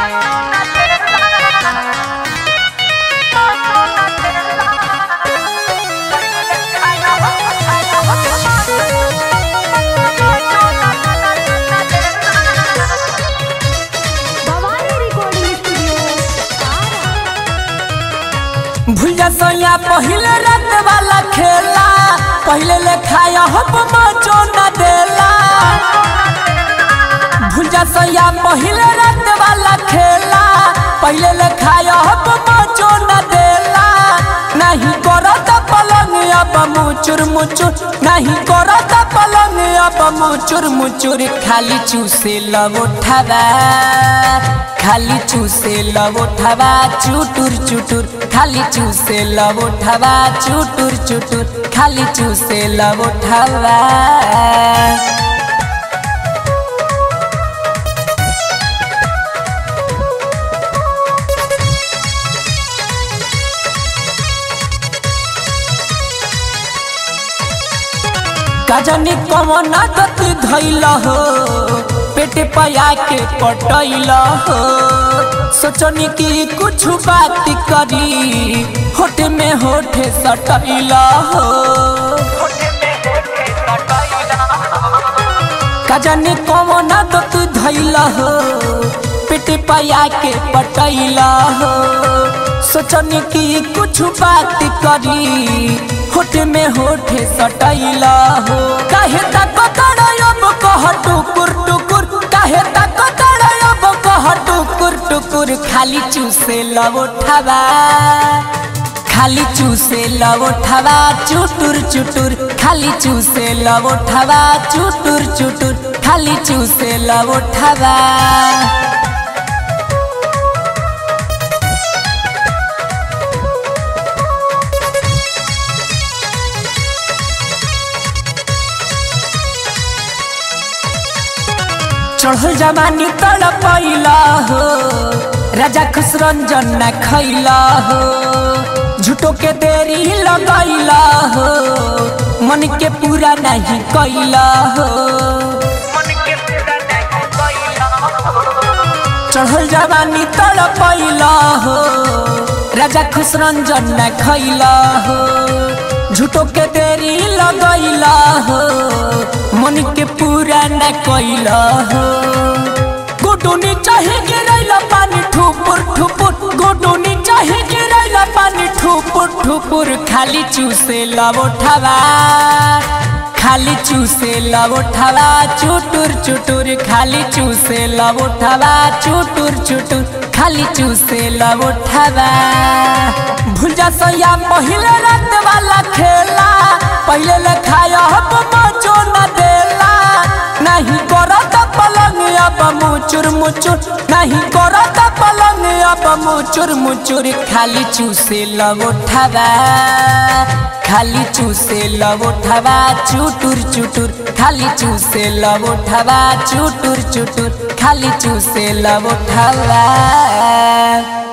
Bhavani recording studio भुइया सैया पहिले रात वाला खेला पहिले ले खाया हब मचो न देला भुइया सैया पहिले रात वाला खेला पहिले ले खाया हब मचो न देला नहीं करत पलंग अब मुचुर मुचुर नहीं करत पलंग अब मुचुर मुचुर खाली चूसे लव उठावा खाली चूसे लव उठावा चुटुर चुटुर खाली चूसे लव उठावा चुटुर चुटुर खाली चूसे लव उठावा गजनी कमन गति धैल हो पेट पया के पटैल हो सोचनी कि कुछ बात करी होठ में होठ सटैल हो गजनी कमन गति धैल हो पेट पया के पटैल हो सोचनी कि कुछ बात करी होठ में होठ सटैला हो काहे तक अब कह टुकुर टुकुर काहे तक अब कह टुकुर टुकुर खाली चूसे लव उठावा खाली चूसे लव उठावा चुटुर चुटुर खाली चूसे लव उठावा चुटुर चुटुर खाली चूसे लव उठावा चढ़ल जमानी तड़पैला हो राजा खुशरंजन न खैला हो झूठो के देरी लगैला हो मन के पूरा नहीं कैला हो चढ़ल जवानी तड़पैला हो राजा खुशरंजन न खैला हो झूठो के देरी लगैला हो मन के पूरा न कैला हो गोटोनी चाहे गिरैला पानी ठुपुर ठुपुर गोटोनी चाहे गिरैला पानी ठुपुर ठुपुर खाली चूसे लव उठावा खाली चूसे लव उठावा चुटुर चुटुर खाली चूसे लव उठावा चुटुर चुटुर खाली चूसे लव उठावा भुजा सैया पहिले रात वाला खेला पहिले ले खाया हब मचो न देला नहीं करत पलंग अब मुचुर मुचुर नहीं करत पलंग अब मुचुर मुचुर खाली चूसे लव उठावा खाली चूसे लव उठावा चुटुर चुटुर खाली चूसे लव उठावा चुटुर चुटुर खाली चूसे लव उठावा